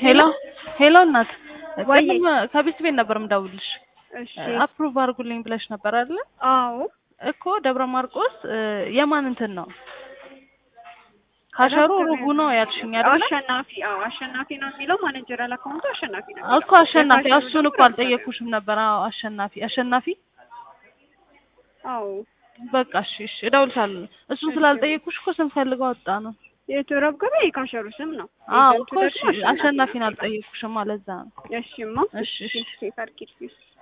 ሄሎ ሄሎ እናት ወይ ቅድም ከቤት ቤት ነበር የምደውልልሽ እሺ አፕሩቭ አድርጉልኝ ብለሽ ነበር አይደለ አዎ እኮ ደብረ ማርቆስ እ የማን እንትን ነው ካሸሩ ሩቡ ነው ያልሽኝ አይደለ አሸናፊ አዎ አሸናፊ ነው የሚለው ማኔጀራል አካውንቱ አሸናፊ ነው እኮ አሸናፊ እሱን እኮ አልጠየኩሽም ነበር አዎ አሸናፊ አሸናፊ አዎ በቃ እሺ እሺ እደውልሻለሁ እሱን ስላልጠየኩሽ እኮ ስንፈልገው ወጣ ነው የቱረብ ገበያ የካሸሩ ስም ነው አዎ ኤጀንቱ እኮ እሺ ደግሞ አሸናፊን አልጠየኩሽም አለዛ ነው እሺማ እሺ እሺ ሴፍ አድርጊልኝ